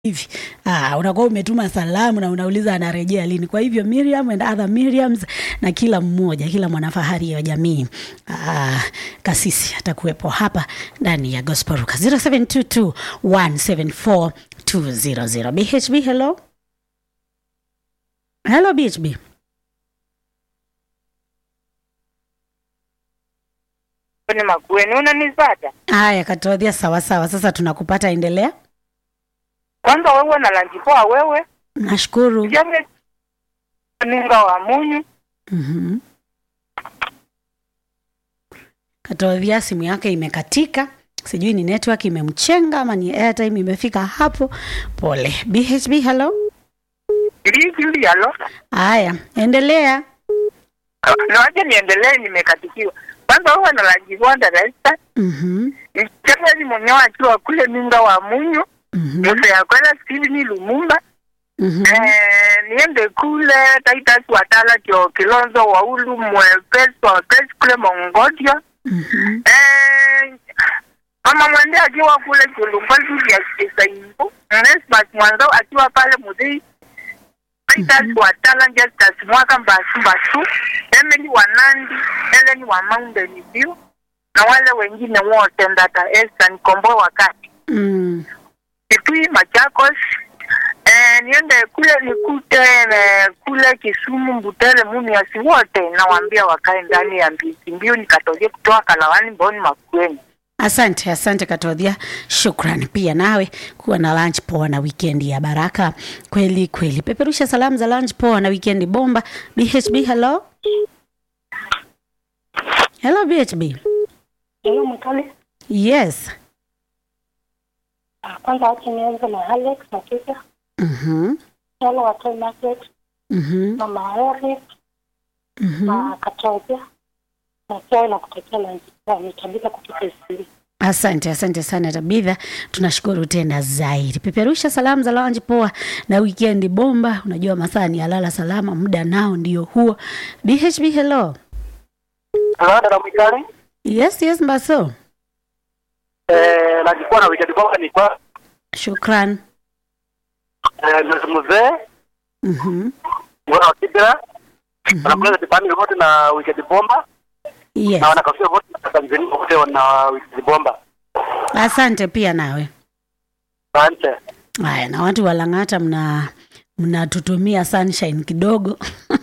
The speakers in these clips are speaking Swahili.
hivi ah, unakuwa umetuma salamu na unauliza anarejea lini. Kwa hivyo Miriam and other Miriams na kila mmoja, kila mwanafahari wa jamii ah, kasisi atakuwepo hapa ndani ya Gospel Ruka 0722 174 200. BHB, hello hello BHB. ni Makueni, unanipata? Haya, Katodhia, sawa sawa. Sasa tunakupata, endelea. Kwanza wewe na lanjipoa wewe Nashukuru. jame ninga wa munyu Mhm. Katodhia, simu yake imekatika, sijui ni network imemchenga ama ni airtime imefika hapo. Pole. BHB, hello. ilizili yalo Haya, endelea. nawaje niendelee, nimekatikiwa. Kwanza wewe na lanjipoa darasa Mhm. Mchangani mwenyewe akiwa kule ninga wa munyu Mhm. Musa ya kwenda Steveni Lumumba Mhm. eh, niende kule Titus Watala kio Kilonzo Waulu Mwepesi Wapesi kule Mongodia Mhm. eh, mama mwende akiwa kule Chulumbazi vya Kisaibu Nesmas Mwanzo akiwa pale Mudhii Titus Watala Justus Mwaka Mbasu Mbasu Emily Wanandi Helen wa Mountain View na wale wengine wote Ndata Esther Nikomboe wakati Mm. Kitui Machakos eh, niende kule nikute eh, kule Kisumu Mbutere Mumias wote nawaambia wakae ndani ya mbisi mbiu nikatolie kutoa Kalawani Mboni Makueni. Asante, asante Katodhia, shukran pia nawe kuwa na lunch poa na wikendi ya baraka kweli kweli. Peperusha salamu za lunch poa na wikendi bomba. BHB, hello hello BHB. Hello Mkali. Yes. Ah, Kwanza wacha nianze na Alex na Kika. Mhm. Hello wa Toy Market, Mhm. Mama Eric Mhm. na Katoja. Na pia na kutakia na nitabika kutoka Isili. Asante, asante sana Tabitha, tunashukuru tena zaidi. Peperusha salamu za lunch poa na wikendi bomba. Unajua masaa ni alala salama, muda nao ndio huo. BHB, hello. Hello, dada Mwikali. Yes, yes, Mbaso. Eh, najikuwa na wikendi kwamba ni kwa Shukran. eh, mzee Mhm. mwana wa Kibera Mhm. wanakula kipande wote na wikendi bomba Yes. na wanakafia wote na Tanzania wote wana wikendi bomba. Asante pia nawe. Asante. Haya, na watu wa Lang'ata mna mnatutumia sunshine kidogo.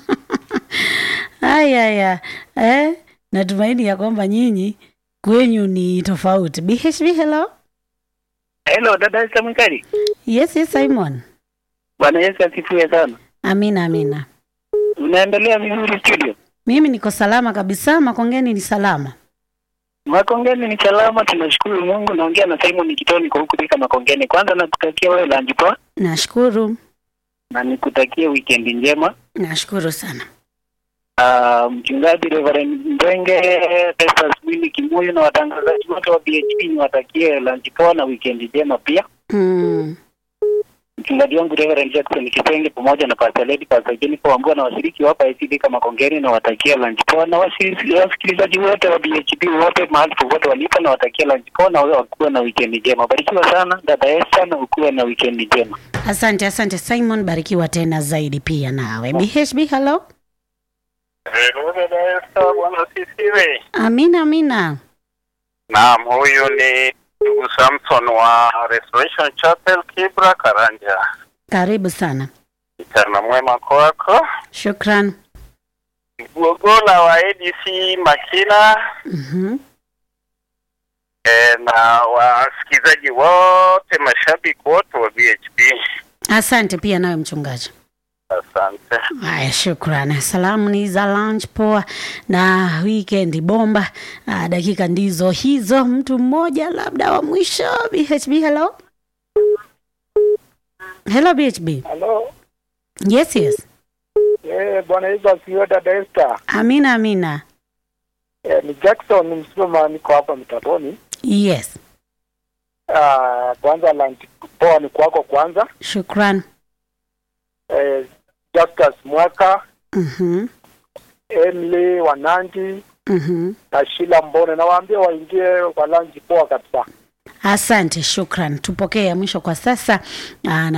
Haya haya. Eh, natumaini ya kwamba nyinyi kwenyu ni tofauti. BHB, hello. Hello, dada Esther Mwikali. Yes, yes, Simon. Bwana Yesu asifiwe sana. Amina, amina. Unaendelea vizuri studio? Mimi niko salama kabisa, Makongeni ni salama. Makongeni ni salama, tunashukuru Mungu. Naongea na Simon Kitoni kwa huku Thika Makongeni. Kwanza nakutakia wewe lunch poa Nashukuru, na nikutakie weekend njema. nashukuru sana. Uh, mchungaji Reverend Mbenge, Festus Mwini Kimuyu na watangazaji wote wa BHP niwatakie lunch poa na weekend njema pia. Mm. Mchungaji wangu Reverend Jackson Kitenge pamoja na Pastor Lady Pastor Jennifer Wambua na washiriki wa hapa ICD kama Kongeni na watakia lunch poa na washiriki- wasikilizaji wote wa BHP wote mahali popote walipo na watakia lunch poa na wakuwe na weekend njema. Barikiwa sana dada Esther na ukuwe na weekend njema. Asante, asante Simon, barikiwa tena zaidi pia nawe. BHB, hello. Dada Esther, bwana asifiwe. Amina, amina. Naam, huyu ni ndugu Samson wa Restoration Chapel Kibra Karanja. Karibu sana. Mchana mwema kwako. Shukran. Gogola wa ADC Makina Mhm. e, na wasikilizaji wote, mashabiki wote wa BHP. Asante pia nawe mchungaji. Asante. Haya, shukran. Salamu ni za lunch poa na weekend bomba. Ah, dakika ndizo hizo, mtu mmoja labda wa mwisho. BHB, hello. Hello BHB. Halo, Yes, yes. eh, bwana Yesu asifiwe dada Esther. Amina, amina. Eh, ni Jackson Msuma, niko hapa Mitaboni. Yes. Ah, kwanza lunch poa ni kwako kwanza. Shukran. Eh, Justus Mwaka, Mhm. Emily Wanangi Mhm. na Shila Mbone, nawaambia waingie kwa lunch poa kabisa. Asante, shukran. Tupokee ya mwisho kwa sasa. Aa,